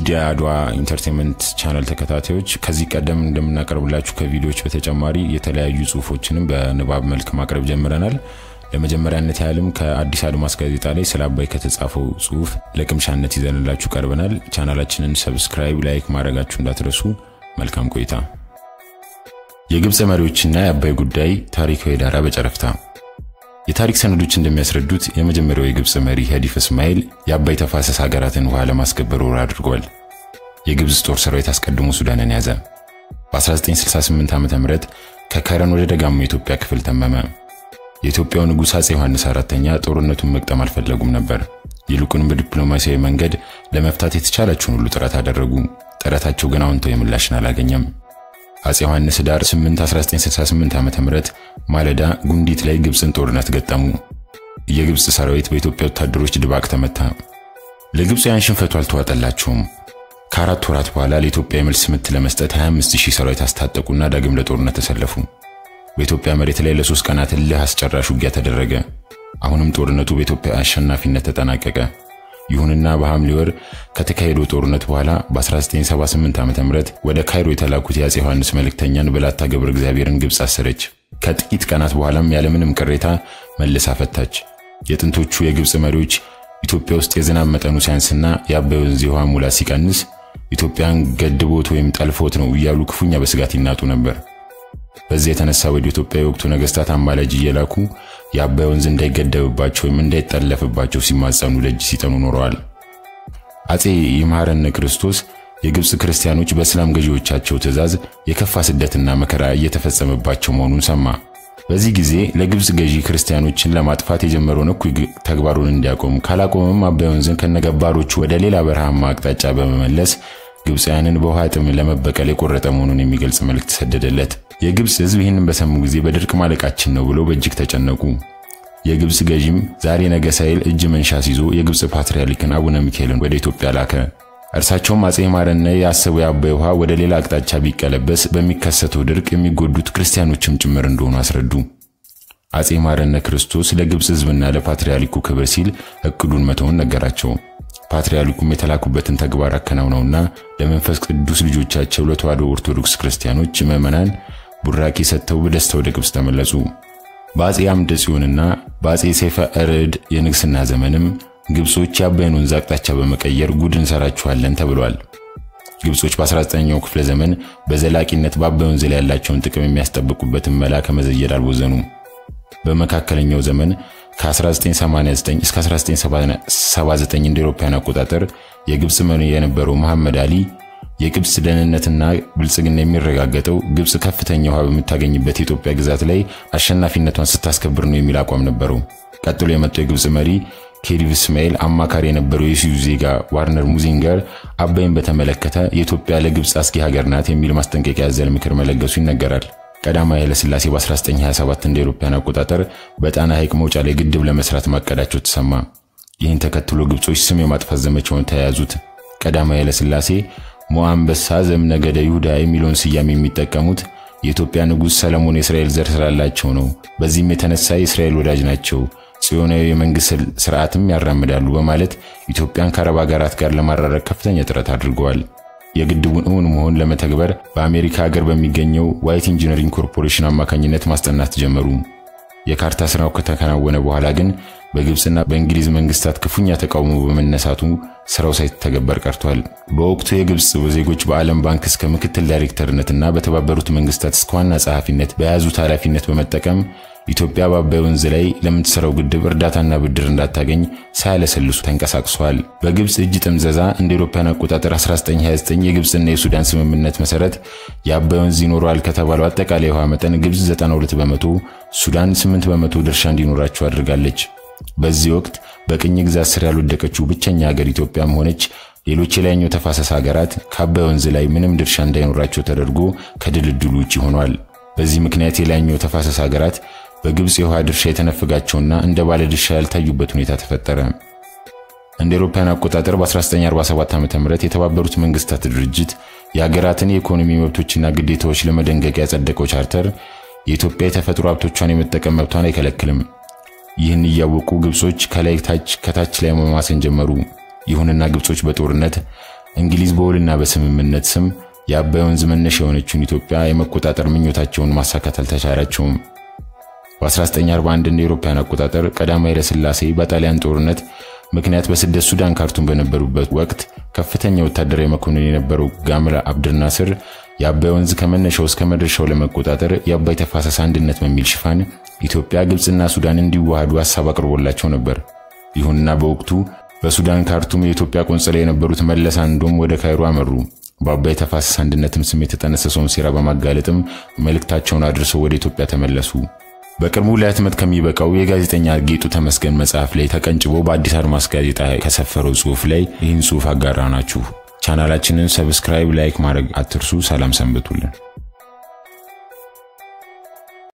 ውድ የአድዋ ኢንተርቴንመንት ቻናል ተከታታዮች ከዚህ ቀደም እንደምናቀርብላችሁ ከቪዲዮዎች በተጨማሪ የተለያዩ ጽሁፎችንም በንባብ መልክ ማቅረብ ጀምረናል። ለመጀመሪያነት ያህልም ከአዲስ አድማስ ጋዜጣ ላይ ስለ አባይ ከተጻፈው ጽሁፍ ለቅምሻነት ይዘንላችሁ ቀርበናል። ቻናላችንን ሰብስክራይብ፣ ላይክ ማድረጋችሁ እንዳትረሱ። መልካም ቆይታ። የግብፅ መሪዎችና የአባይ ጉዳይ ታሪካዊ ዳራ በጨረፍታ የታሪክ ሰነዶች እንደሚያስረዱት የመጀመሪያው የግብፅ መሪ ሄዲፍ እስማኤል የአባይ ተፋሰስ ሀገራትን ውሃ ለማስከበር ወረራ አድርጓል። የግብፅ ጦር ሰራዊት አስቀድሞ ሱዳንን ያዘ። በ1968 ዓ.ም ከከረን ወደ ደጋማ የኢትዮጵያ ክፍል ተመመ። የኢትዮጵያው ንጉሥ አፄ ዮሐንስ አራተኛ ጦርነቱን መቅጠም አልፈለጉም ነበር። ይልቁንም በዲፕሎማሲያዊ መንገድ ለመፍታት የተቻላቸውን ሁሉ ጥረት አደረጉ። ጥረታቸው ግን አዎንታዊ ምላሽን አላገኘም። አፄ ዮሐንስ ዳር 8 1968 ዓ.ም ማለዳ ጉንዲት ላይ ግብፅን ጦርነት ገጠሙ። የግብፅ ሰራዊት በኢትዮጵያ ወታደሮች ድባቅ ተመታ። ለግብፃውያን ሽንፈቱ አልተዋጠላቸውም። ከአራት ወራት በኋላ ለኢትዮጵያ የመልስ ምት ለመስጠት 25000 ሰራዊት አስታጠቁና ዳግም ለጦርነት ተሰለፉ። በኢትዮጵያ መሬት ላይ ለሶስት ቀናት እልህ አስጨራሽ ውጊያ ተደረገ። አሁንም ጦርነቱ በኢትዮጵያ አሸናፊነት ተጠናቀቀ። ይሁንና በሐምሌ ወር ከተካሄደው ጦርነት በኋላ በ1978 ዓ.ም ወደ ካይሮ የተላኩት የአፄ ዮሐንስ መልእክተኛን በላታ ገብረ እግዚአብሔርን ግብፅ አሰረች። ከጥቂት ቀናት በኋላም ያለምንም ቅሬታ መልሳ ፈታች። የጥንቶቹ የግብፅ መሪዎች ኢትዮጵያ ውስጥ የዝናብ መጠኑ ሲያንስና የአባይ ወንዝ የውሃ ሙላት ሲቀንስ ኢትዮጵያን ገድቦት ወይም ጠልፎት ነው እያሉ ክፉኛ በስጋት ይናጡ ነበር። በዚህ የተነሳ ወደ ኢትዮጵያ የወቅቱ ነገስታት አማላጅ እየላኩ የአባይ ወንዝ እንዳይገደብባቸው ወይም እንዳይጠለፍባቸው ሲማጸኑ ደጅ ሲጠኑ ኖረዋል። አፄ ይምሐረነ ክርስቶስ የግብፅ ክርስቲያኖች በእስላም ገዢዎቻቸው ትእዛዝ የከፋ ስደትና መከራ እየተፈጸመባቸው መሆኑን ሰማ። በዚህ ጊዜ ለግብፅ ገዢ ክርስቲያኖችን ለማጥፋት የጀመረውን እኩይ ተግባሩን እንዲያቆም ካላቆመም አባይ ወንዝን ከነገባሮቹ ወደ ሌላ በረሃማ አቅጣጫ በመመለስ ግብፃውያንን በውሃ ጥም ለመበቀል የቆረጠ መሆኑን የሚገልጽ መልእክት ተሰደደለት። የግብፅ ሕዝብ ይህንን በሰሙ ጊዜ በድርቅ ማለቃችን ነው ብለው በእጅግ ተጨነቁ። የግብፅ ገዢም ዛሬ ነገ ሳይል እጅ መንሻ ሲዞ የግብፅ ፓትርያርክን አቡነ ሚካኤልን ወደ ኢትዮጵያ ላከ። እርሳቸውም አፄ ይምሐረነ ያሰቡ የአባይ ውሃ ወደ ሌላ አቅጣጫ ቢቀለበስ በሚከሰተው ድርቅ የሚጎዱት ክርስቲያኖችም ጭምር እንደሆኑ አስረዱ። አፄ ይምሐረነ ክርስቶስ ለግብፅ ሕዝብና ለፓትርያርኩ ክብር ሲል እቅዱን መተውን ነገራቸው። ፓትርያርኩም የተላኩበትን ተግባር አከናውነውና ለመንፈስ ቅዱስ ልጆቻቸው ለተዋሕዶ ኦርቶዶክስ ክርስቲያኖች ምዕመናን ቡራኬ ሰጥተው በደስታ ወደ ግብፅ ተመለሱ። በአፄ አምደ ጽዮንና በአፄ ሰይፈ እርዕድ የንግስና ዘመንም ግብጾች የአባይን ወንዝ አቅጣጫ በመቀየር ጉድ እንሰራችኋለን ተብሏል። ግብጾች በ19ኛው ክፍለ ዘመን በዘላቂነት በአባይ ወንዝ ላይ ያላቸውን ጥቅም የሚያስጠብቁበትን መላ ከመዘየድ አልቦዘኑም። በመካከለኛው ዘመን ከ1989 እስከ 1979 እንደ አውሮፓውያን አቆጣጠር የግብፅ መሪ የነበረው መሐመድ አሊ የግብፅ ደህንነትና ብልጽግና የሚረጋገጠው ግብፅ ከፍተኛ ውሃ በምታገኝበት የኢትዮጵያ ግዛት ላይ አሸናፊነቷን ስታስከብር ነው የሚል አቋም ነበረው። ቀጥሎ የመጣው የግብፅ መሪ ኬዲቭ እስማኤል አማካሪ የነበረው የስዊዝ ዜጋ ዋርነር ሙዚንገር አባይን በተመለከተ የኢትዮጵያ ለግብፅ አስጊ ሀገር ናት የሚል ማስጠንቀቂያ ያዘለ ምክር መለገሱ ይነገራል። ቀዳማዊ ኃይለሥላሴ በ1927 እንደ አውሮፓውያን አቆጣጠር በጣና ሐይቅ መውጫ ላይ ግድብ ለመስራት ማቀዳቸው ተሰማ። ይህን ተከትሎ ግብጾች ስም የማጥፋት ዘመቻውን ተያያዙት። ቀዳማዊ ኃይለሥላሴ ሞአንበሳ ዘእምነገደ ይሁዳ የሚለውን ስያሜ የሚጠቀሙት የኢትዮጵያ ንጉሥ ሰለሞን የእስራኤል ዘር ስላላቸው ነው። በዚህም የተነሳ የእስራኤል ወዳጅ ናቸው፣ ጽዮናዊ የመንግሥት ስርዓትም ያራምዳሉ በማለት ኢትዮጵያን ከአረብ ሀገራት ጋር ለማራረቅ ከፍተኛ ጥረት አድርገዋል። የግድቡን እውን መሆን ለመተግበር በአሜሪካ ሀገር በሚገኘው ዋይት ኢንጂነሪንግ ኮርፖሬሽን አማካኝነት ማስጠናት ጀመሩ። የካርታ ስራው ከተከናወነ በኋላ ግን በግብፅና በእንግሊዝ መንግስታት ክፉኛ ተቃውሞ በመነሳቱ ስራው ሳይተገበር ቀርቷል። በወቅቱ የግብፅ ዜጎች በዓለም ባንክ እስከ ምክትል ዳይሬክተርነትና በተባበሩት መንግስታት እስከ ዋና ጸሐፊነት በያዙት ኃላፊነት በመጠቀም ኢትዮጵያ በአባይ ወንዝ ላይ ለምትሰራው ግድብ እርዳታና ብድር እንዳታገኝ ሳያለሰልሱ ተንቀሳቅሷል። በግብፅ እጅ ጥምዘዛ እንደ አውሮፓውያን አቆጣጠር 1929 የግብፅና የሱዳን ስምምነት መሰረት የአባይ ወንዝ ይኖረዋል ከተባለው አጠቃላይ ውሃ መጠን ግብፅ 92 በመቶ፣ ሱዳን 8 በመቶ ድርሻ እንዲኖራቸው አድርጋለች። በዚህ ወቅት በቅኝ ግዛት ስር ያልወደቀችው ብቸኛ ሀገር ኢትዮጵያም ሆነች ሌሎች የላይኛው ተፋሰስ ሀገራት ከአባይ ወንዝ ላይ ምንም ድርሻ እንዳይኖራቸው ተደርጎ ከድልድሉ ውጭ ሆኗል። በዚህ ምክንያት የላይኛው ተፋሰስ ሀገራት በግብፅ የውሃ ድርሻ የተነፈጋቸውና እንደ ባለ ድርሻ ያልታዩበት ሁኔታ ተፈጠረ። እንደ አውሮፓውያን አቆጣጠር በ1947 ዓ.ም የተባበሩት መንግስታት ድርጅት የሀገራትን የኢኮኖሚ መብቶችና ግዴታዎች ለመደንገግ ያጸደቀው ቻርተር የኢትዮጵያ የተፈጥሮ ሀብቶቿን የመጠቀም መብቷን አይከለክልም። ይህን እያወቁ ግብጾች ከላይ ታች ከታች ላይ መማሰን ጀመሩ። ይሁንና ግብጾች በጦርነት እንግሊዝ በውልና በስምምነት ስም የአባይ ወንዝ መነሻ የሆነችውን ኢትዮጵያ የመቆጣጠር ምኞታቸውን ማሳካት አልተቻላቸውም። በ1941 እንደ አውሮፓውያን አቆጣጠር ቀዳማዊ ኃይለ ሥላሴ በጣሊያን ጦርነት ምክንያት በስደት ሱዳን ካርቱም በነበሩበት ወቅት ከፍተኛ ወታደራዊ መኮንን የነበረው ጋምራ አብድር ናስር የአባይ ወንዝ ከመነሻው እስከ መድረሻው ለመቆጣጠር የአባይ ተፋሰስ አንድነት በሚል ሽፋን ኢትዮጵያ፣ ግብፅና ሱዳን እንዲዋሃዱ ሀሳብ አቅርቦላቸው ነበር። ይሁንና በወቅቱ በሱዳን ካርቱም የኢትዮጵያ ቆንጽላ የነበሩት መለስ አንዶም ወደ ካይሮ አመሩ። በአባይ ተፋሰስ አንድነትም ስም የተጠነሰሰውን ሴራ በማጋለጥም መልእክታቸውን አድርሰው ወደ ኢትዮጵያ ተመለሱ። በቅርቡ ለህትመት ከሚበቃው የጋዜጠኛ ጌጡ ተመስገን መጽሐፍ ላይ ተቀንጭቦ በአዲስ አድማስ ጋዜጣ ከሰፈረው ጽሑፍ ላይ ይህን ጽሑፍ አጋራ ናችሁ። ቻናላችንን ሰብስክራይብ፣ ላይክ ማድረግ አትርሱ። ሰላም ሰንብቱልን።